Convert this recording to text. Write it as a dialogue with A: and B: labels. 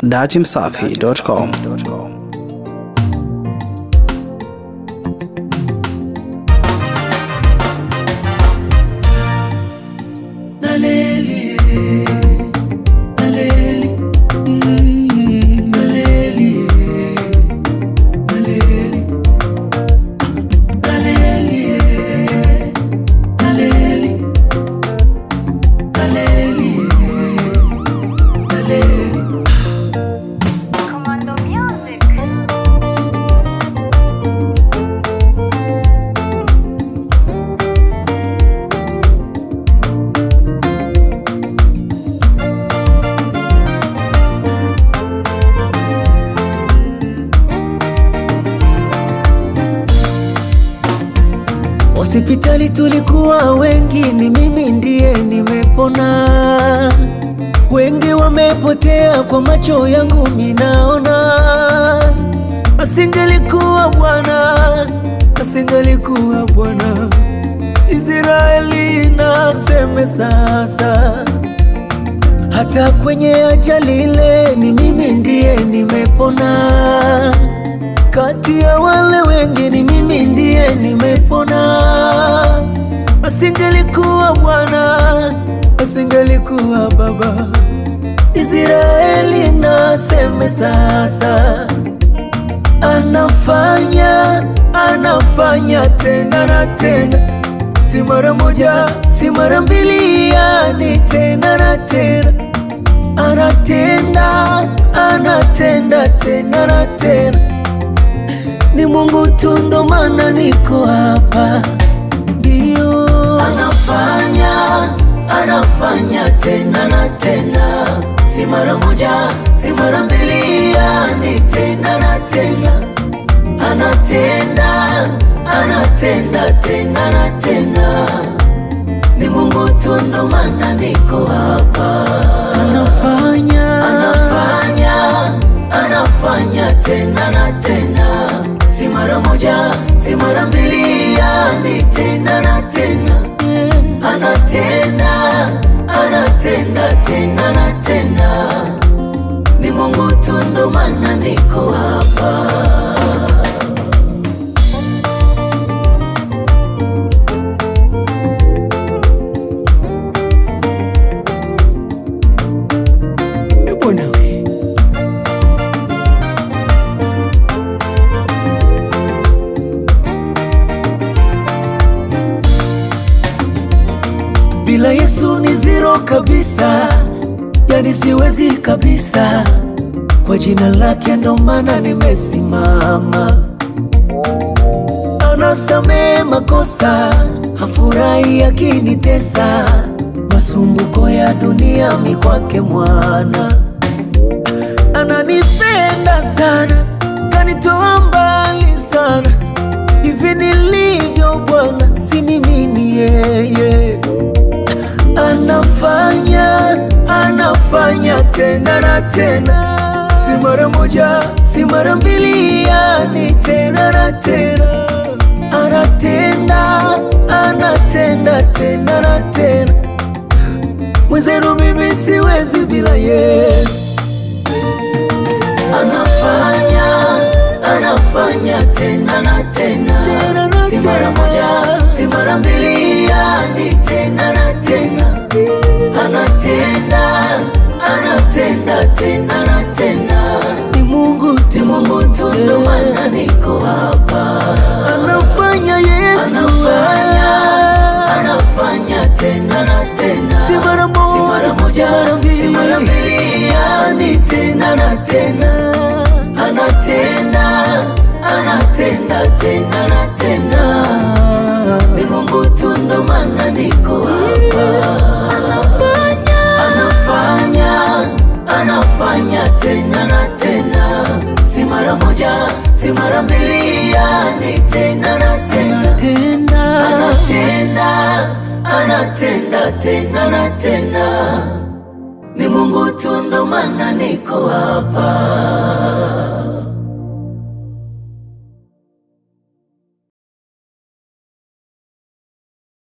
A: Datimsafi.com.
B: Commando Music.
C: Hospitali tulikuwa wengi, ni mimi ndiye nimepona. Wengi wamepotea, kwa macho yangu minaona. Asingelikuwa Bwana, asingelikuwa Bwana, Israeli naseme sasa hata kwenye ajali ile ni mimi ndiye nimepona. Kati ya wale wengi ni mimi ndiye nimepona. Asingelikuwa Bwana, asingelikuwa Baba, Israeli naseme sasa anafanya anafanya tena na tena, si mara moja, si mara mbili, yani tena na tena, anatenda anatenda tena na tena. Ni Mungu tu, ndo maana niko hapa, ndio anafanya anafanya tena na tena, si mara moja, si mara mbili, yani tena na tena anatenda anatenda tena na tena, ni Mungu tu, ndo maana niko hapa. Anafanya anafanya anafanya tena na tena, si mara moja, si mara mbili, yani tena na tena, anatenda anatenda tena na tena, ni Mungu tu, ndo maana niko hapa. Eh, Bwana we. Bila Yesu ni zero kabisa, yani siwezi kabisa. Kwa jina lake ndo maana nimesimama. Anasamehe makosa, hafurahi akinitesa. Masumbuko ya dunia mi kwake mwana ananipenda sana, kanitoa mbali sana. Hivi nilivyo Bwana, si mimi ni yeye. Anafanya, anafanya tena na tena, si mara moja, si mara mbili, yani tena na tena. Anatenda, anatenda tena na tena. Mwenzenu mimi siwezi bila Yesu. Anafanya, anafanya tena na tena, si mara moja, si mara mbili, yani tena na tena. Anatenda, anatenda tena na tena, ni Mungu tu, ni Mungu tu, ndo maana niko hapa. Anafanya Yesu, anafanya, anafanya tena na tena, si mara moja, si mara moja, si mara mbili, yani tena na tena anatenda anatenda tena na tena, ni Mungu tu, ndo maana niko hapa. Anafanya anafanya anafanya tena na tena, si mara moja, si mara mbili, yani tena na tena, anatenda anatenda tena na tena, ni Mungu tu, ndo maana niko hapa.